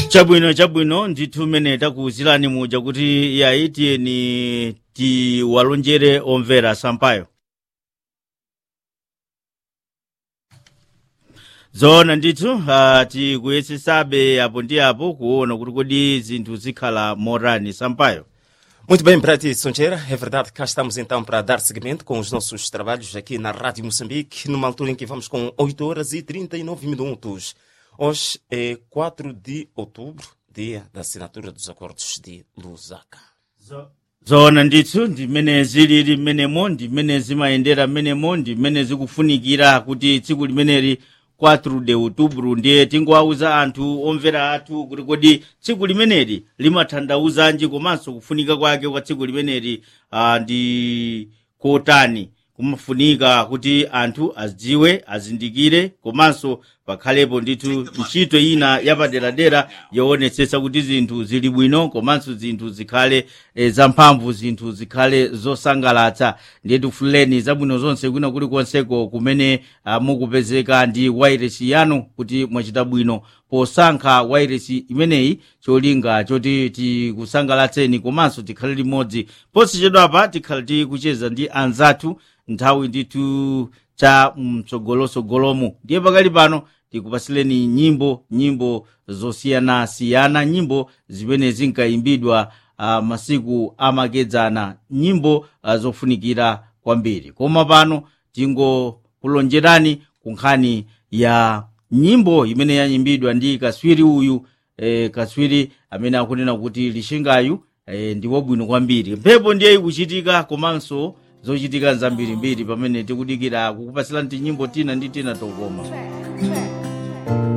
chabwino chabwino ndithu mmene takuwuzirani muja kuti yayi tiyeni tiwalonjere omvera sampayo zoona ndithu uh, tikuyesesabe apo ndi apo kuona kuti kodi zinthu zikhala morani sampayo Muito bem, Brati Soncheira, é verdade que cá estamos então para dar seguimento com os nossos trabalhos aqui na Rádio Moçambique, numa altura em que vamos com 8 horas e 39 minutos. Hoje é 4 de outubro, dia da assinatura dos acordos de Lusaka. zoona ndithu ndimene zilili mmenemo ndimene zimayendera mmenemo ndimene zikufunikira kuti tsiku limeneli 4 de outubro ndiye tingowawuza anthu omvera athu kuti kodi tsiku limeneli limatanthauzanji komanso kufunika kwake kwa tsiku limeneli uh, ndi kotani kumafunika kuti anthu azidziwe azindikire komanso pakhalepo ndithu ntchito ina yapaderadera yoonetsetsa kuti zinthu zili bwino komanso zinthu zikhale e, zamphamvu zinthu zikhale zosangalatsa ndiye tifuleni zabwino zonse kwina kulikonseko kumene uh, mukupezeka ndi wairesi yanu kuti mwachita bwino posankha wairesi imeneyi cholinga choti tikusangalatseni komanso tikhale limodzi posachedwapa tikhale tikucheza ndi anzathu nthawi ndithu cha mtsogolosogolomo ndiye pakali pano tikupasileni nyimbo nyimbo zosiyanasiyana nyimbo zimene zinkayimbidwa uh, masiku amakedzana nyimbo uh, zofunikira kwambiri koma pano tingokulonjerani ku nkhani ya nyimbo imene yayimbidwa ndi kaswiri uyu eh, kaswiri amene akunena kuti lishingayu eh, ndi wabwino kwambiri mphepo ndiye ikuchitika komanso zochitika zambirimbiri pamene tikudikira kukupasirani tinyimbo tina ndi tina tokoma